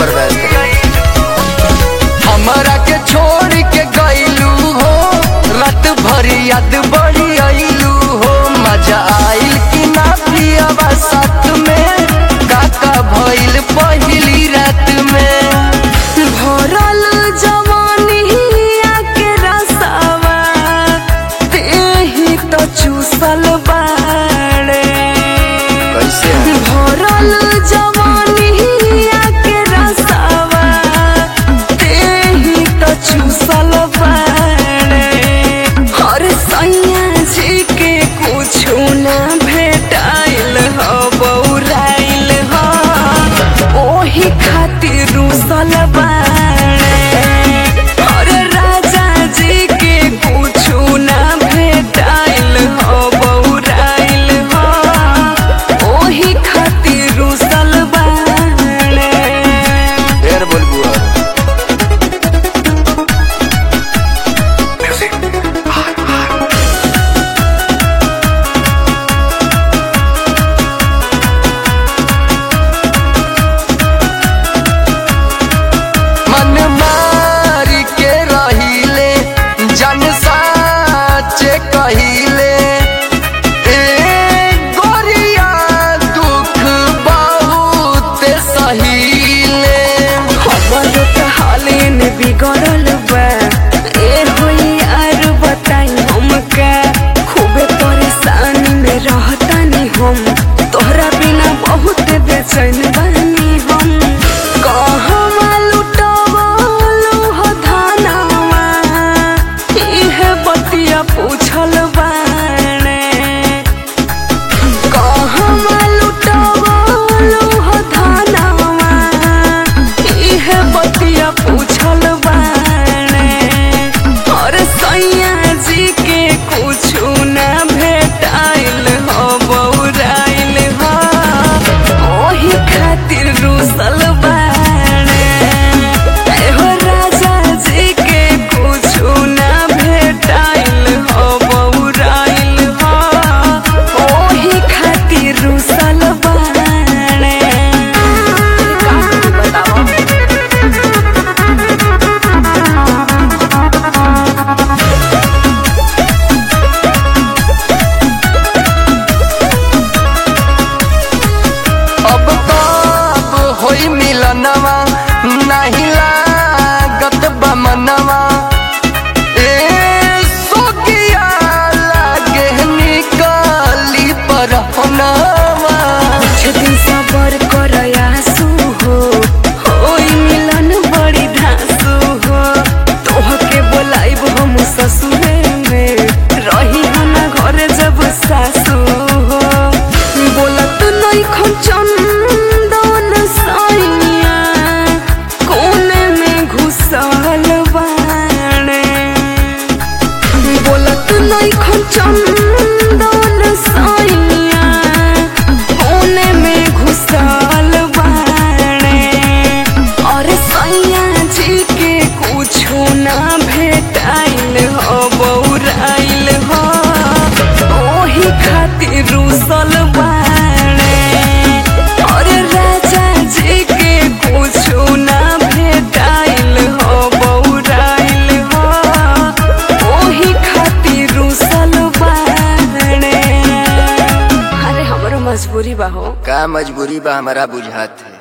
बर्बाद कर हमरा के छोड़ के गईलू हो रात भर याद बड़ी आईलू हो मजा आइल कि ना पियावा साथ में काका भइल पहिली रात में भरल जवानिया के रसावा तेही तो चूसल बाड़े कैसे भरल जवानिया के रसावा तेही तो चूसल बाड़े हर सैया जी के कुछु ना भेटाइल ह बौराइल ह ओही खातिर रुसल बाड़े हर राजा जी के कुछु ना भेटाइल ह बौराइल ह ओही खातिर रुसल बाड़े ढेर बोलबू अब मन मारी के रहिले जन साचे कहिले ए गोरिया दुख बहुत सहीले हमर त हालिन बिगड़ल बा ए होई यार बताई हमका खूबे परेशानी में रहतानी हम तोहरा बिना बहुत बेचैन बानी हम कहवा लुटवलु हो धनवा इहे बतिया पूछल बाणे कहवा लुटवलु हो धनवा इहे बतिया पूछल बाणे और सैया जी के कुछु ना भेटाइल हो बौराइल हो ओही खातिर रुसल बाणे एहो राजा जी के कुछु ना भेटाइल हो बौराइल हो ओही खातिर रुसल बाणे बताओ अब कब होई मिलनवा नहीं लागत बमनवा ए सोगिया लागे निकली परहनवा कुछ दिन सबर कर आंसू हो होई मिलन बड़ी धांसू हो तोहके बोलाइब हम ससुरे में रही हो ना घर जब सासू हो बोलत नहीं खचंदन सैया कोने में घुसल बाणे बोलत नहीं खचंदन सैया कोने में घुसल बाणे और सैया जी के कुछु ना भेटाइल हो बौराइल हो ओही खातिर रुसल बाणे और राजा जी के कुछु ना भेटाइल हो बौराइल हो ओही खातिर रुसल बाणे अरे हमरो मजबूरी बा हो का मजबूरी बा हमारा बुझात है